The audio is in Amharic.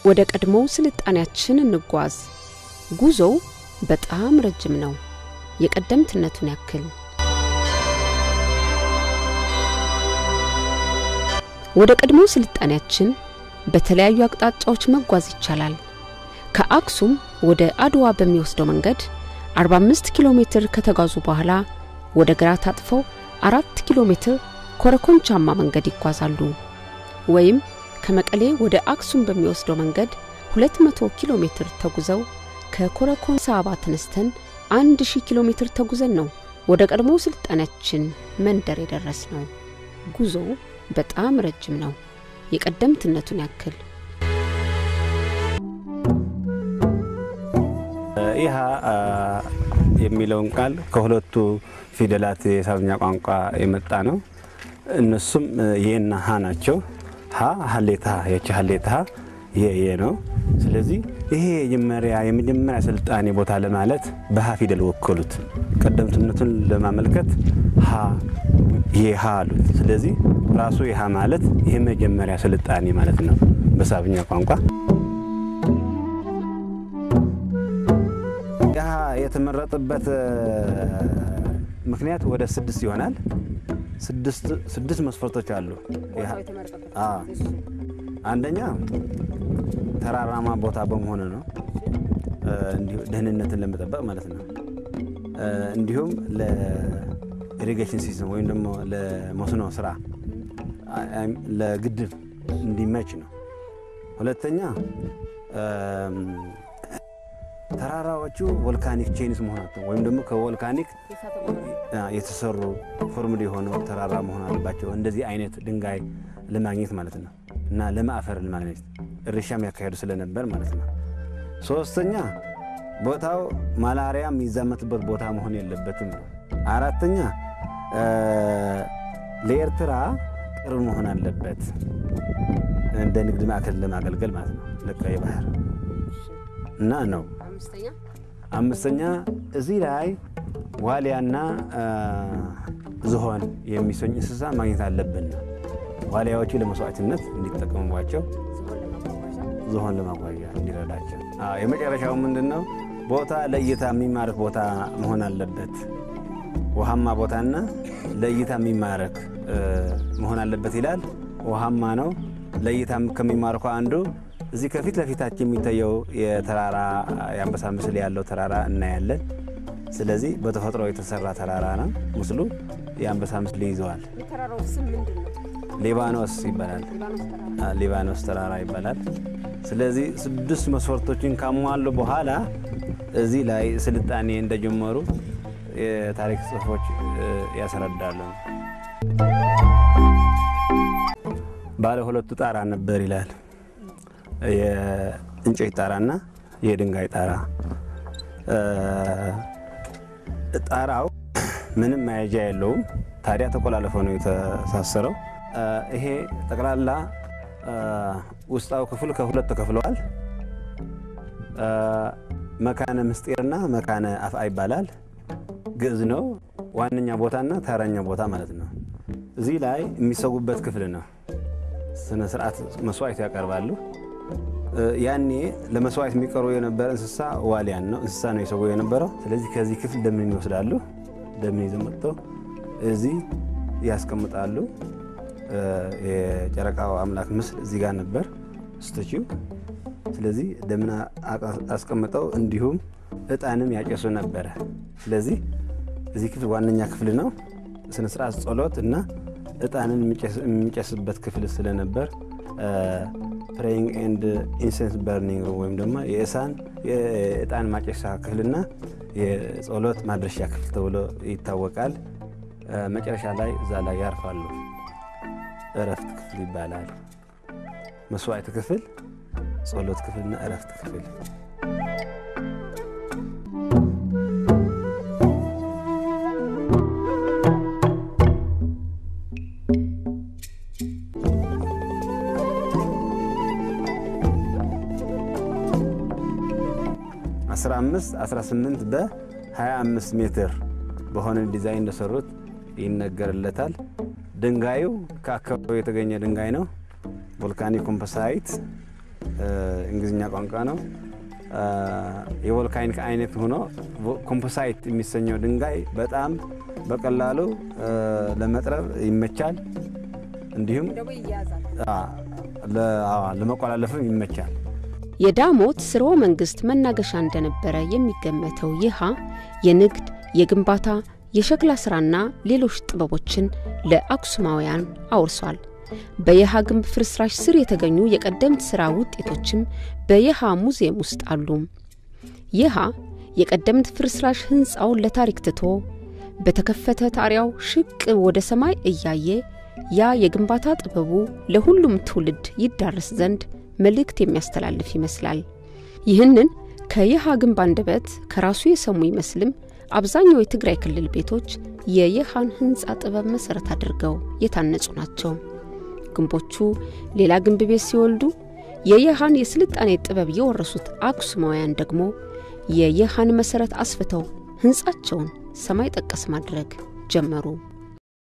ወደ ቀድሞው ስልጣኔያችን እንጓዝ። ጉዞው በጣም ረጅም ነው፣ የቀደምትነቱን ያክል። ወደ ቀድሞው ስልጣኔያችን በተለያዩ አቅጣጫዎች መጓዝ ይቻላል። ከአክሱም ወደ አድዋ በሚወስደው መንገድ 45 ኪሎ ሜትር ከተጓዙ በኋላ ወደ ግራ ታጥፈው አራት ኪሎ ሜትር ኮረኮንቻማ መንገድ ይጓዛሉ። ወይም ከመቀሌ ወደ አክሱም በሚወስደው መንገድ 200 ኪሎ ሜትር ተጉዘው ከኮረኮንቻ አባ ተነስተን 1000 ኪሎ ሜትር ተጉዘን ነው ወደ ቀድሞ ስልጣኔያችን መንደር የደረስ ነው። ጉዞው በጣም ረጅም ነው፣ የቀደምትነቱን ያክል። ኢሃ የሚለውን ቃል ከሁለቱ ፊደላት የሳብኛ ቋንቋ የመጣ ነው። እነሱም የና ሀ ናቸው። ሀ ሀሌታ የች ሀሌታ የየ ነው። ስለዚህ ይሄ የመጀመሪያ የመጀመሪያ ስልጣኔ ቦታ ለማለት በሀ ፊደል ወከሉት። ቀደምትነቱን ለማመልከት ሀ የሀ አሉት። ስለዚህ ራሱ የሀ ማለት ይህ መጀመሪያ ስልጣኔ ማለት ነው በሳብኛ ቋንቋ። ይህ የተመረጠበት ምክንያት ወደ ስድስት ይሆናል። ስድስት መስፈርቶች አሉ። አንደኛ ተራራማ ቦታ በመሆኑ ነው፣ ደህንነትን ለመጠበቅ ማለት ነው። እንዲሁም ለኢሪጌሽን ሲስተም ወይም ደግሞ ለመስኖ ስራ ለግድብ እንዲመች ነው። ሁለተኛ ተራራዎቹ ቮልካኒክ ቼንስ መሆናቸው ወይም ደግሞ ከቮልካኒክ የተሰሩ ፎርምድ የሆኑ ተራራ መሆን አለባቸው። እንደዚህ አይነት ድንጋይ ለማግኘት ማለት ነው እና ለም አፈር ለማግኘት እርሻም ያካሄዱ ስለነበር ማለት ነው። ሶስተኛ ቦታው ማላሪያ የሚዛመትበት ቦታ መሆን የለበትም ነው። አራተኛ ለኤርትራ ቅርብ መሆን አለበት እንደ ንግድ ማዕከል ለማገልገል ማለት ነው። ለቀይ ባህር እና ነው። አምስተኛ እዚህ ላይ ዋሊያና ዝሆን የሚሰኝ እንስሳ ማግኘት አለብን። ዋሊያዎቹ ለመስዋዕትነት እንዲጠቀሙባቸው፣ ዝሆን ለማጓዣ እንዲረዳቸው። የመጨረሻው ምንድን ነው? ቦታ ለእይታ የሚማርክ ቦታ መሆን አለበት። ውሃማ ቦታና ለእይታ የሚማረክ መሆን አለበት ይላል። ውሃማ ነው። ለእይታ ከሚማርከው አንዱ እዚህ ከፊት ለፊታችን የሚታየው የተራራ የአንበሳ ምስል ያለው ተራራ እናያለን። ስለዚህ በተፈጥሮ የተሰራ ተራራ ነው ምስሉ። የአንበሳ ምስል ይዘዋል። ሊባኖስ ይባላል። ሊባኖስ ተራራ ይባላል። ስለዚህ ስድስት መስፈርቶችን ካሟሉ በኋላ እዚህ ላይ ስልጣኔ እንደጀመሩ የታሪክ ጽሑፎች ያስረዳሉ። ባለ ሁለቱ ጣራ ነበር ይላል። የእንጨት ጣራና የድንጋይ ጣራ። ጣራው ምንም መያዣ የለውም። ታዲያ ተቆላለፈ ነው የተሳሰረው። ይሄ ጠቅላላ ውስጣዊ ክፍል ከሁለት ተከፍለዋል። መካነ ምስጢርና መካነ አፍአ ይባላል። ግዕዝ ነው። ዋነኛ ቦታና ተረኛ ቦታ ማለት ነው። እዚህ ላይ የሚሰጉበት ክፍል ነው። ስነ ስርዓት መስዋዕት ያቀርባሉ። ያኔ ለመስዋዕት የሚቀርቡ የነበረ እንስሳ ዋሊያን ነው። እንስሳ ነው የሰው የነበረው። ስለዚህ ከዚህ ክፍል ደምን ይወስዳሉ። ደምን ይዘው መጥተው እዚህ ያስቀምጣሉ። የጨረቃው አምላክ ምስል እዚህ ጋር ነበር ስቶችው። ስለዚህ ደምን አስቀምጠው እንዲሁም እጣንም ያጨሱ ነበረ። ስለዚህ እዚህ ክፍል ዋነኛ ክፍል ነው። ስነ ስርዓት ጸሎት እና እጣንን የሚጨስበት ክፍል ስለነበር ፕሬይንግ ኤንድ ኢንሴንስ በርኒንግ ወይም ደግሞ የእሳን የእጣን ማጨሻ ክፍልና የጸሎት ማድረሻ ክፍል ተብሎ ይታወቃል። መጨረሻ ላይ እዛ ላይ ያርፋሉ። እረፍት ክፍል ይባላል። መስዋዕት ክፍል፣ ጸሎት ክፍልና እረፍት ክፍል። አስራ አምስት አስራ ስምንት በ25 ሜትር በሆነ ዲዛይን እንደሰሩት ይነገርለታል። ድንጋዩ ከአካባቢው የተገኘ ድንጋይ ነው። ቮልካኒክ ኮምፖሳይት እንግሊዝኛ ቋንቋ ነው። የቮልካኒክ አይነት ሆኖ ኮምፖሳይት የሚሰኘው ድንጋይ በጣም በቀላሉ ለመጥረብ ይመቻል። እንዲሁም ለመቆላለፍም ይመቻል። የዳሞት ስርወ መንግስት መናገሻ እንደነበረ የሚገመተው ይሃ የንግድ፣ የግንባታ፣ የሸክላ ስራና ሌሎች ጥበቦችን ለአክሱማውያን አውርሷል። በየሃ ግንብ ፍርስራሽ ስር የተገኙ የቀደምት ሥራ ውጤቶችም በየሃ ሙዚየም ውስጥ አሉ። ይሃ የቀደምት ፍርስራሽ ሕንፃውን ለታሪክ ትቶ በተከፈተ ጣሪያው ሽቅ ወደ ሰማይ እያየ ያ የግንባታ ጥበቡ ለሁሉም ትውልድ ይዳረስ ዘንድ መልእክት የሚያስተላልፍ ይመስላል። ይህንን ከየሃ ግንብ አንደበት ከራሱ የሰሙ ይመስልም አብዛኛው የትግራይ ክልል ቤቶች የየሃን ሕንፃ ጥበብ መሠረት አድርገው የታነጹ ናቸው። ግንቦቹ ሌላ ግንብ ቤት ሲወልዱ የየሃን የስልጣኔ ጥበብ የወረሱት አክሱማውያን ደግሞ የየሃን መሠረት አስፍተው ሕንፃቸውን ሰማይ ጠቀስ ማድረግ ጀመሩ።